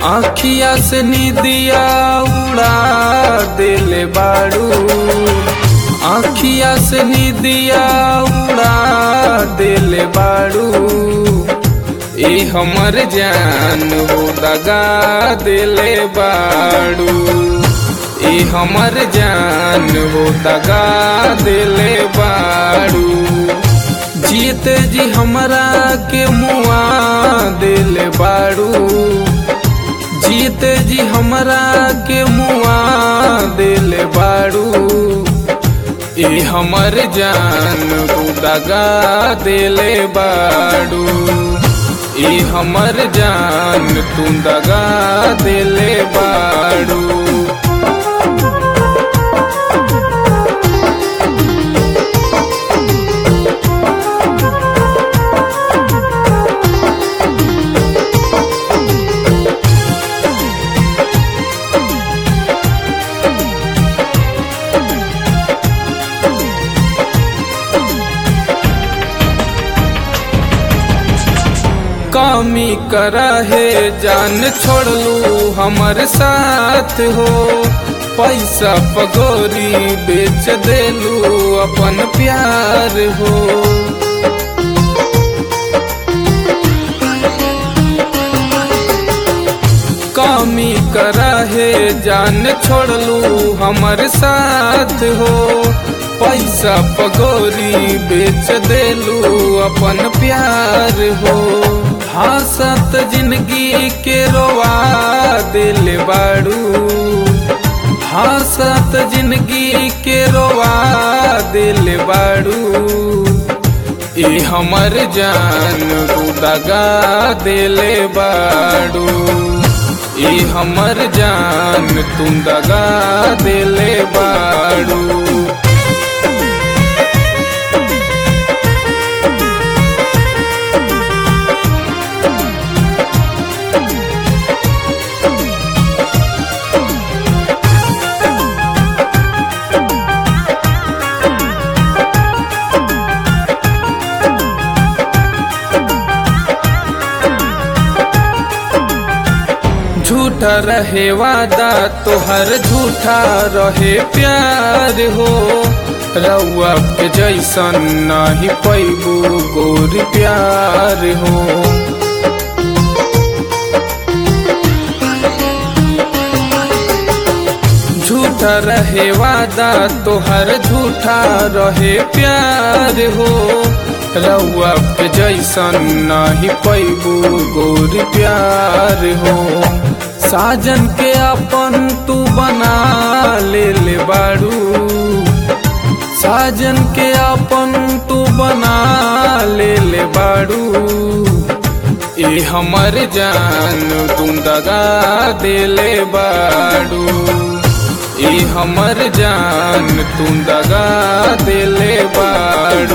आखिया से निदिया उड़ा दिले बाड़ू आखिया से निदिया उड़ा दिले बाड़ू ए हमर जान हो दगा दिले बाड़ू ए हमर जान हो दगा दिले बाड़ू जीत जी हमरा के मुआ दिले बाड़ू जीत जी हमरा के मुआ दिले बाड़ू ए हमर जान तू दगा दिले बाड़ू ए हमर जान तू दगा दिले बाड़ू कमी करा है जान छोड़लू हमर साथ हो पैसा पगोरी बेच देलू अपन प्यार हो कमी करा है जान छोड़लू हमर साथ हो पैसा पगोरी बेच देलू अपन प्यार हो हंसत जिंदगी के रोवा दिल बाड़ू हंसत जिंदगी के रोवा दिल बाड़ू ए हमर जान तू दगा दिले बाड़ू ए हमर जान तू दगा दिले बाड़ू झूठा रहे वादा तोहर झूठा रहे प्यार हो रउआ के जैसन नहीं पैबू गोर प्यार हो झूठा रहे वादा तोहर झूठा रहे प्यार हो रउआ के जैसन नहीं पैबू गोर प्यार हो साजन के अपन तू बना ले ले बाड़ू साजन के अपन तू बना ले ले बाड़ू ए हमर जान तू दगा दिले बाड़ू ए हमर जान तू दगा दिले बाड़ू